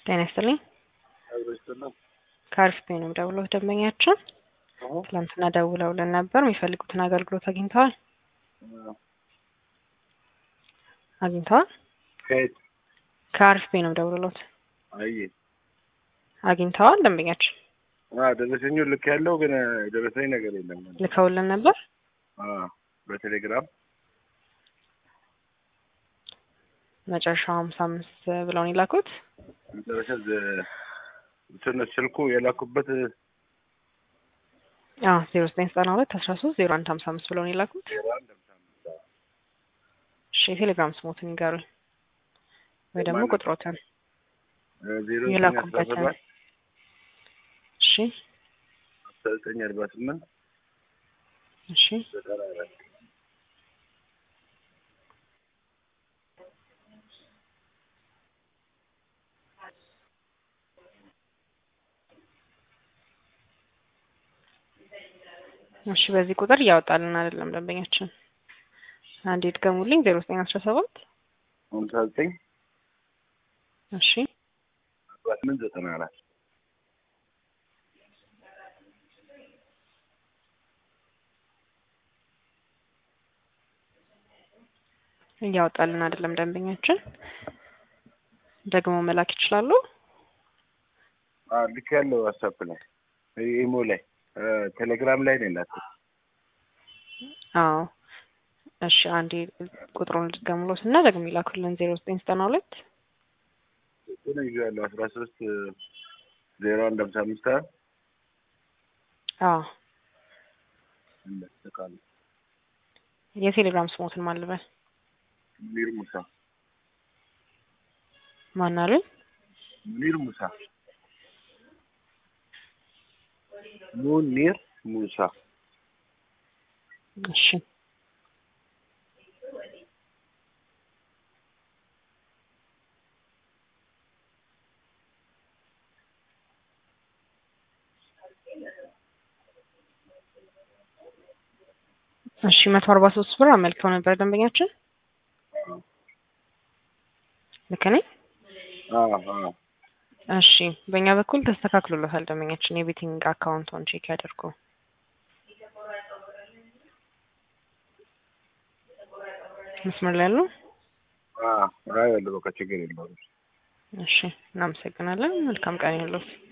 ጤና ይስጥልኝ። ከአሪፍ ቤት ነው የምደውለው። ደንበኛችን ትናንትና ደውለውልን ነበር። የሚፈልጉትን አገልግሎት አግኝተዋል? አግኝተዋል? ከየት? ከአሪፍ ቤት ነው የምደውልሎት። አይ አግኝተዋል? ደንበኛችን አ ደረሰኙ ልክ ያለው ግን ደረሰኝ ነገር የለም። ልከውልን ነበር። አ በቴሌግራም መጨረሻው ሀምሳ አምስት ብለውን የላኩት መጨረሻ እንትን ስልኩ የላኩበት ዜሮ ዘጠኝ ዘጠና ሁለት አስራ ሶስት ዜሮ አንድ ሀምሳ አምስት ብለውን የላኩት። እሺ የቴሌግራም ስሞትን ይንገሩኝ ወይ ደግሞ ቁጥሮትን ዜሮ የላኩበትን። እሺ አስራ ዘጠኝ አርባ ስምንት እሺ ዘጠና አራት እሺ በዚህ ቁጥር እያወጣልን አይደለም ደንበኛችን። አንዴ ድገሙልኝ። ዜሮ ዘጠኝ አስራ ሰባት ሀምሳ ዘጠኝ እሺ አርባ ስምንት ዘጠና አራት እያወጣልን አይደለም ደንበኛችን። ደግሞ መላክ ይችላሉ። አ ልክ ያለው ዋትስአፕ ላይ ኢሞ ላይ ቴሌግራም ላይ ነው የላኩት። አዎ እሺ አንዴ ቁጥሩን ልድገሙሎት እና ደግሞ ይላኩልን ዜሮ ዘጠኝ ዘጠና ሁለት እሱን ይዤዋለሁ አስራ ሶስት ዜሮ አንድ ሀምሳ አምስት አዎ እንደተቃለ የቴሌግራም ስሞትን ማን ልበል? ሙኒር ሙሳ ማን አሉኝ? ሙኒር ሙሳ ሙኒር ሙሳ እሺ እሺ መቶ አርባ ሶስት ብር አመልክተው ነበር ደንበኛችን። ልክ ነኝ? አ አ እሺ በእኛ በኩል ተስተካክሎለታል ደንበኛችን። የቤቲንግ አካውንቱን ቼክ ያደርጉ። መስመር ላይ ያሉ? አ አይ ያለው በቃ ችግር የለውም። እሺ እናመሰግናለን። መልካም ቀን ይሁንልዎት።